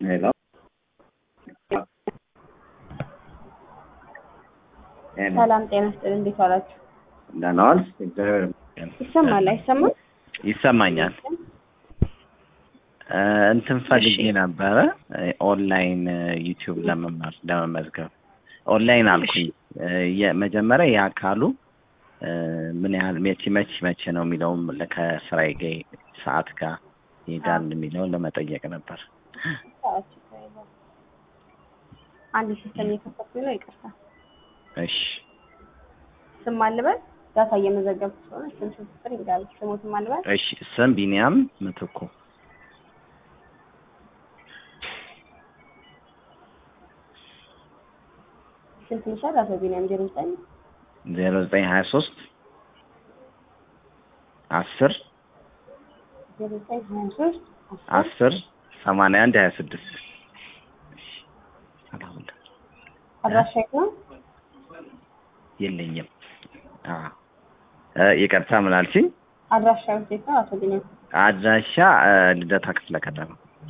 ሄሎ ሄሎ ሰላም ጤና ይስጥልኝ። እንዴት ዋላችሁ? ደህና ዋልሽ? እግዚአብሔር ይመስገን። ይሰማል አይሰማም? ይሰማኛል። እ እንትን ፈልጌ ነበረ ኦንላይን ዩቲዩብ ለመማር ለመመዝገብ ኦንላይን አልኩኝ። እ የመጀመሪያ የአካሉ እ ምን ያህል መቼ መቼ መቼ ነው የሚለውም ከስራዬ ጋር ሰዓት ጋር ይሄዳል የሚለውን ለመጠየቅ ነበር። አንድ ሲስተም እየከፈትኩኝ ነው። ይቅርታ እሺ ስም አልበል ዳታ እየመዘገብኩ ስለሆነ ስም ስፍር ይጋል ስሞት አልበል እሺ ስም ቢኒያም ምትኩ ስንት ይሻል? አቶ ቢኒያም ዜሮ ዘጠኝ ዜሮ ዘጠኝ ሀያ ሶስት አስር ዜሮ ዘጠኝ ሀያ ሶስት አስር ሰማንያ አንድ ሀያ ስድስት አድራሻ የት ነው? የለኝም። አዎ እ ይቅርታ ምን አልሽኝ? አድራሻ የት ነው? አቶ ቢኒያም አድራሻ እ ልደታ ክፍለ ከተማ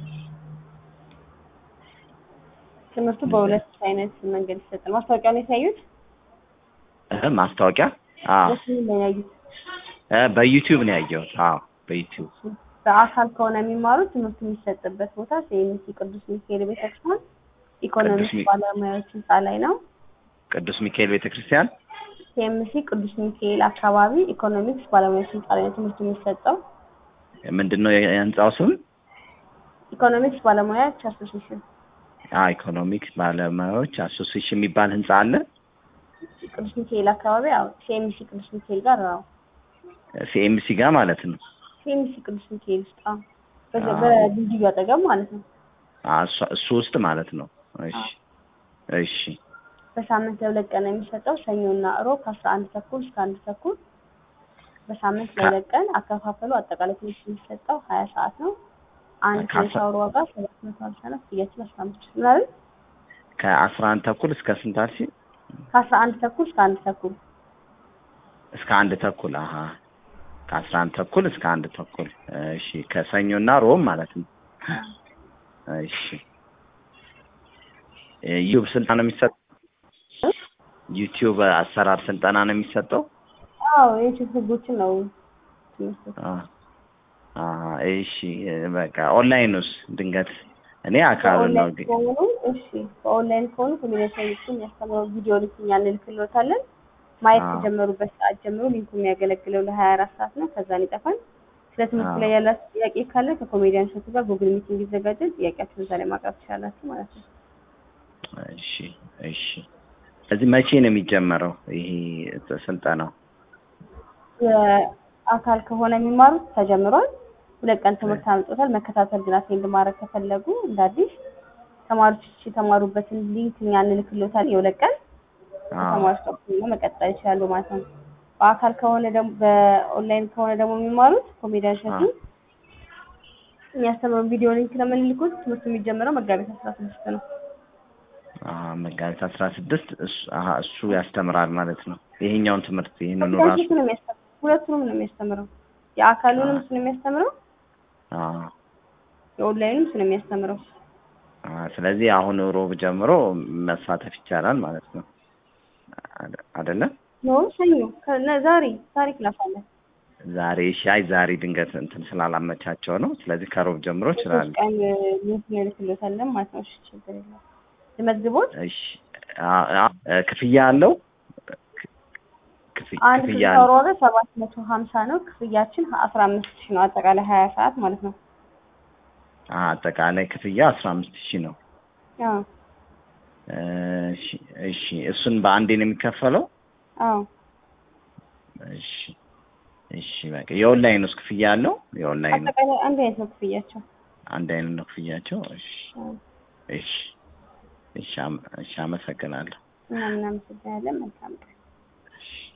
ትምህርቱ በሁለት አይነት መንገድ ይሰጣል። ማስታወቂያውን የታዩት እ ማስታወቂያ አዎ በስሙ ላይ ያዩት እ በዩቲዩብ ነው ያየሁት። አዎ በዩቲዩብ በአካል ከሆነ የሚማሩት ትምህርቱ የሚሰጥበት ቦታ ሲኤምሲ ቅዱስ ሚካኤል ቤተክርስቲያን ኢኮኖሚክስ ቅዱስ ሚ- ባለሙያዎች ህንፃ ላይ ነው። ቅዱስ ሚካኤል ቤተክርስቲያን ሲኤምሲ ቅዱስ ሚካኤል አካባቢ ኢኮኖሚክስ ባለሙያዎች ህንፃ ላይ ነው ትምህርቱ የሚሰጠው። ምንድን ነው የህንጻው ስም? ኢኮኖሚክስ ባለሙያዎች አሶሲሽን አዎ ኢኮኖሚክስ ባለሙያዎች አሶሲሽን የሚባል ህንጻ አለ። ቅዱስ ሚካኤል አካባቢ አዎ፣ ሲኤምሲ ቅዱስ ሚካኤል ጋር አዎ፣ ሲኤምሲ ጋር ማለት ነው። ሲኤምሲ ቅዱስ ሚካኤል ውስጥ አዎ፣ በዚ- አዎ። በድልድዩ አጠገብ ማለት ነው። አዎ እሱ- እሱ ውስጥ ማለት ነው። እሺ እሺ በሳምንት ለሁለት ቀን ነው የሚሰጠው ሰኞና እሮብ ከአስራ አንድ ተኩል እስከ አንድ ተኩል በሳምንት ከ- ለሁለት ቀን አከፋፈሉ አጠቃላይ ትምህርት የሚሰጠው ሀያ ሰዓት ነው። አንድ ከአስራ- የሻወር ዋጋ ሰባት መቶ ሀምሳ ነው። ክፍያችን አስራ አምስት ሺህ ነው አይደል? ከአስራ አንድ ተኩል እስከ ስንት አልሽኝ? ከአስራ አንድ ተኩል እስከ አንድ ተኩል እስከ አንድ ተኩል አሀ ከአስራ አንድ ተኩል እስከ አንድ ተኩል እሺ ከሰኞና ሮብ ማለት ነው እሺ ዩቲዩብ ስልጠና ነው የሚሰጠው ዩቲዩብ አሰራር ስልጠና ነው የሚሰጠው አዎ የዩቲዩብ ህጎችን ነው ትምህርቱ። አ አ እሺ በቃ ኦንላይንስ ድንገት እኔ አካሉን ነው በኦንላይን ግን ከሆኑ እሺ፣ በኦንላይን ከሆኑ ኮሚኒኬሽን የሚያስተምረው ቪዲዮ ሊንክ እኛ እንልክልዎታለን። ማየት አዎ። ከጀመሩበት ሰዓት ጀምሮ ሊንኩ የሚያገለግለው ለሀያ አራት ሰዓት ነው። ከዛን ይጠፋል። ስለ ትምህርቱ አዎ። ላይ ያላችሁ ጥያቄ ካለ ከኮሜዲያን ሸቱ ጋር ጉግል ሚቲንግ ይዘጋጃል። ጥያቄያችሁን እዛ ላይ ማቅረብ ትችላላችሁ ማለት ነው። እሺ እሺ ስለዚህ መቼ ነው የሚጀመረው ይሄ ስልጠናው የአካል ከሆነ የሚማሩት ተጀምሯል። ሁለት ቀን ትምህርት አምጥቶታል። መከታተል ግን አቴንድ ማድረግ ከፈለጉ እንደ አዲስ ተማሪዎች የተማሩበትን ሊንክ እኛ እንልክልዎታል። የሁለት ቀን አዎ ተማሪዎች ደግሞ መቀጠል ይችላሉ ማለት ነው። በአካል ከሆነ ደግሞ በኦንላይን ከሆነ ደግሞ የሚማሩት ኮሜዲያን ሸቱ አዎ። የሚያስተምረው ቪዲዮ ሊንክ ነው የምንልኩት። ትምህርቱ የሚጀምረው መጋቢት አስራ ስድስት ነው። አሀ መጋቢት አስራ ስድስት እሱ አሀ እሱ ያስተምራል ማለት ነው ይሄኛውን ትምህርት ይሄንኑ ራሱ ኮሜዲያን ሸቱ ነው የሚያስተምረው። ሁለቱንም ነው የሚያስተምረው። የአካሉንም እሱ ነው የሚያስተምረው፣ አዎ የኦንላይኑም እሱ ነው የሚያስተምረው። አሀ ስለዚህ አሁን ሮብ ጀምሮ መሳተፍ ይቻላል ማለት ነው አደ- አይደለ ኖ ሰኞ ከነ- ዛሬ ዛሬ ክላስ አለ። ዛሬ ሻይ ዛሬ ድንገት እንትን ስላላመቻቸው ነው ስለዚህ ከሮብ ጀምሮ ይችላል ሶስት ቀን ሊንክ እንልክልዎታለን ማለት ነው። እሺ ችግር የለም። ልመዝግቦት እሺ አ- አ- ክፍያ አለው ክፍ- አንድ ክፍያ ክፍያ አለው ዋጋ ሰባት መቶ ሀምሳ ነው። ክፍያችን አስራ አምስት ሺህ ነው። አጠቃላይ ሀያ ሰዓት ማለት ነው። አ- አጠቃላይ ክፍያ አስራ አምስት ሺህ ነው አዎ እሺ እሺ እሱን በአንዴ ነው የሚከፈለው አዎ እሺ እሺ በቃ የኦንላይን ውስጥ ክፍያ አለው የኦንላይን አጠቃላይ አንድ አይነት ነው ክፍያቸው። አንድ አይነት ነው ክፍያቸው እሺ አዎ። እሺ እሺ አመ- እሺ አመሰግናለሁ እኛም እናመሰግናለን። መልካም ቀን። እሺ